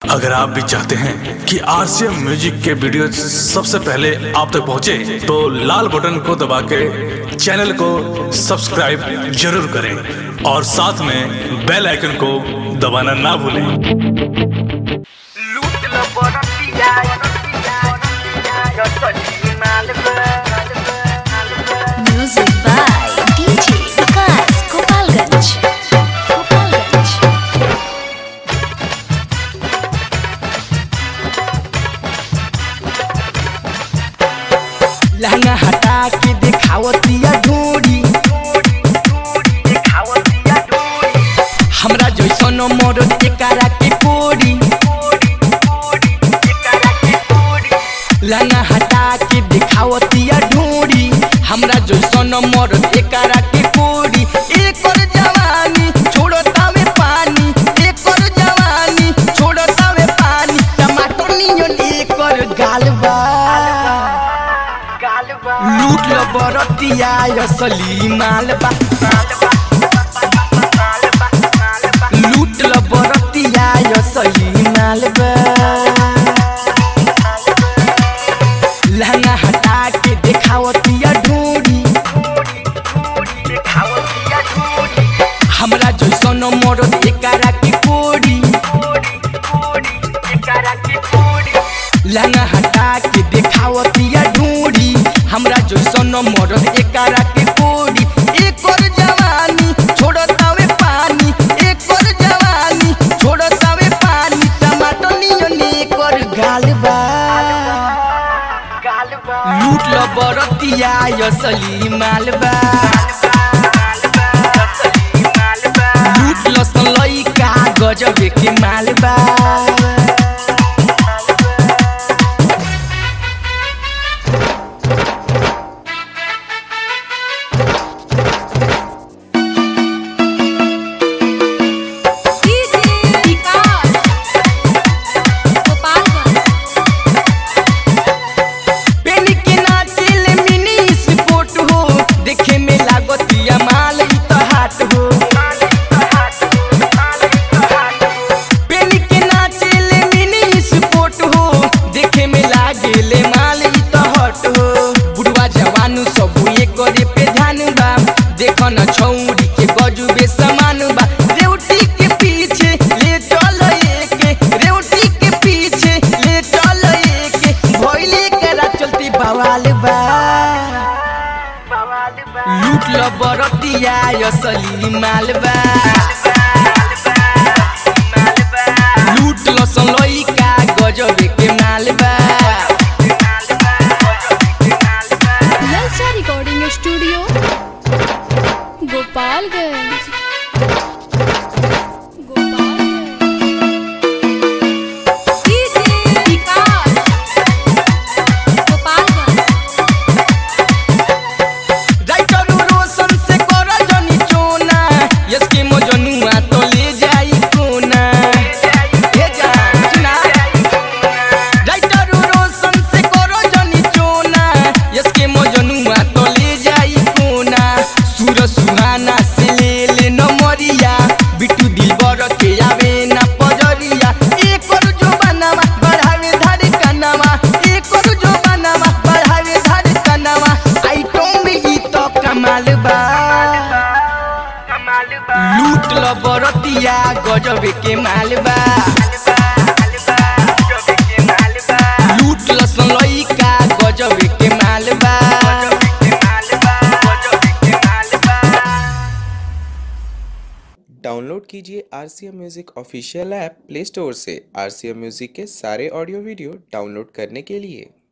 अगर आप भी चाहते हैं कि आरसीएम म्यूजिक के वीडियो सबसे पहले आप तक पहुंचे, तो लाल बटन को दबा के चैनल को सब्सक्राइब जरूर करें और साथ में बेल आइकन को दबाना ना भूलें लूट लो बरतिया यो सजी मालबा Music by DJ Vikas Gopalganj. Gopalganj. लहंगा हटा के दिखावतिया ढूंढी दिखावतिया डोरी हमरा जैसन मरद एकरा के कोरी एकरा के डोरी लहंगा हटा के दिखावतिया ढूंढी हमरा जैसन मरद एकरा के कोरी एकर जवानी छोड़तावे पानी एकर जवानी छोड़तावे पानी टमाटर नियन एकर गालबा गालबा लूट लो बरतिया असली मालबा लूट लो बरतिया असली मालबा लहंगा हटा के दिखावतिया ढूंढी दिखावतिया डोरी हमरा जैसन मरद एकरा के कोरी एकरा के डोरी लहंगा हटा के दिखावतिया ढूंढी हमरा जैसन मरद एकरा के कोरी एकर जवानी छोड़तावे पानी एकर जवानी छोड़तावे पानी टमाटर नियन एकर गालबा गालबा लूट लो बरतिया असली मालबा लूट लो सलैका गजबे के मालबा DJ Vikas Gopalganj. पेन के नाचिल मिनी स्पोर्ट हो देखे में लागतिया माल ई तो हाट हो पेन के नाचिल मिनी स्पोर्ट हो देखे में लागेले माल ई तो हट हो बुढ़वा जवान सब ये करे पे ध्यान बा देखो न छौरी के गजुबे समान बा रेवटी के पीछे ले चल एके रेवटी के पीछे ले चल एके भइले करा चलती बवाल बा लूट लो बरतिया असली मालबा लूट लो सलैका गजबे के मालबा Lalsa Recording Studio Gopalganj. Gopalganj. DJ Vikas Gopalganj. Writer Roshan से कर जनी चोना यसके मजनुआ तो ले जाई कोना हे जा सुना राइटर रोशन से कर जनी चोना यसके मजनुआ तो ले जाई कोना सूर सुहाना से ले ले नमरिया बिट्टू दिलबर के आवे ना पजरिया एकर जो बनावा बढ़ावे धारे कनावा एकर जो बनावा बढ़ावे धारे कनावा आइटम में ई तो कमाल बा लूट लो बरतिया गजबे के माल बा लूट लो सलैका गजबे के माल बा डाउनलोड कीजिए R C M music official app Play Store से आर सी एम म्यूज़िक के सारे ऑडियो वीडियो डाउनलोड करने के लिए